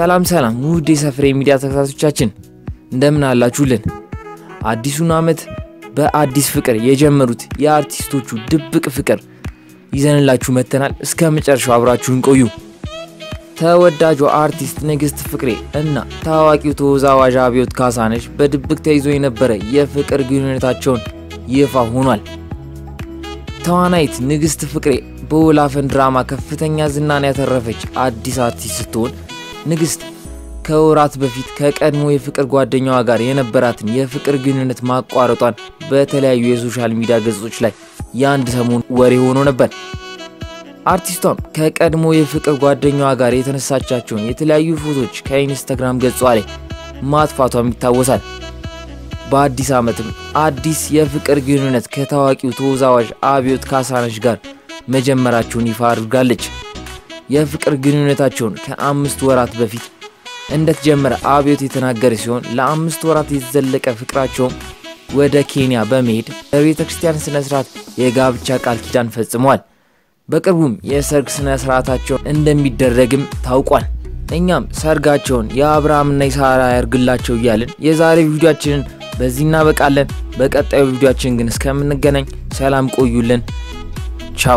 ሰላም ሰላም ውድ የሰፈሬ ሚዲያ ተከታታዮቻችን እንደምን አላችሁልን? አዲሱን ዓመት በአዲስ ፍቅር የጀመሩት የአርቲስቶቹ ድብቅ ፍቅር ይዘንላችሁ መጥተናል። እስከ መጨረሻው አብራችሁን ቆዩ። ተወዳጇ አርቲስት ንግስት ፍቅሬ እና ታዋቂው ተወዛዋዥ አብዮት ካሳነሽ በድብቅ ተይዞ የነበረ የፍቅር ግንኙነታቸውን ይፋ ሆኗል። ተዋናይት ንግስት ፍቅሬ በወላፈን ድራማ ከፍተኛ ዝናን ያተረፈች አዲስ አርቲስት ስትሆን ንግስት ከወራት በፊት ከቀድሞ የፍቅር ጓደኛዋ ጋር የነበራትን የፍቅር ግንኙነት ማቋረጧን በተለያዩ የሶሻል ሚዲያ ገጾች ላይ የአንድ ሰሞን ወሬ ሆኖ ነበር። አርቲስቷም ከቀድሞ የፍቅር ጓደኛዋ ጋር የተነሳቻቸውን የተለያዩ ፎቶች ከኢንስታግራም ገጿ ላይ ማጥፋቷም ይታወሳል። በአዲስ ዓመትም አዲስ የፍቅር ግንኙነት ከታዋቂው ተወዛዋዥ አብዮት ካሳነሽ ጋር መጀመራቸውን ይፋ አድርጋለች። የፍቅር ግንኙነታቸውን ከአምስት ወራት በፊት እንደተጀመረ አብዮት የተናገረ ሲሆን ለአምስት ወራት የተዘለቀ ፍቅራቸውም ወደ ኬንያ በመሄድ በቤተ ክርስቲያን ስነ ስርዓት የጋብቻ ቃል ኪዳን ፈጽመዋል። በቅርቡም የሰርግ ስነ ስርዓታቸውን እንደሚደረግም ታውቋል። እኛም ሰርጋቸውን የአብርሃምና የሳራ ያርግላቸው እያልን የዛሬ ቪዲዮአችንን በዚህ እናበቃለን። በቀጣዩ ቪዲዮአችን ግን እስከምንገናኝ ሰላም ቆዩልን። ቻው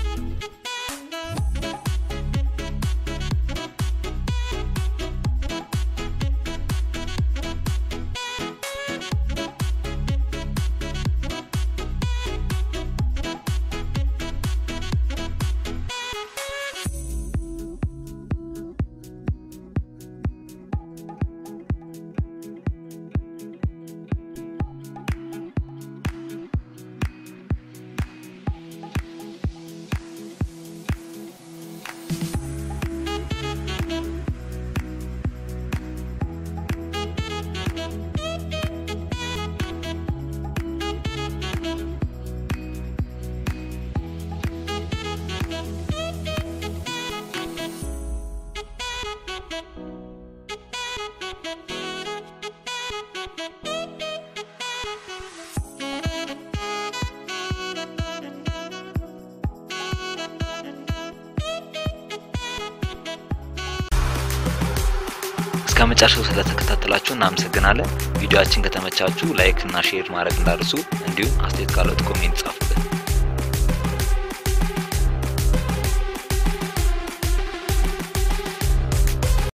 እስከ መጨረሻው ስለተከታተላችሁ እናመሰግናለን። ቪዲዮአችን ከተመቻችሁ ላይክ እና ሼር ማድረግ እንዳርሱ፣ እንዲሁም አስተያየት ካለት ኮሜንት ጻፉ።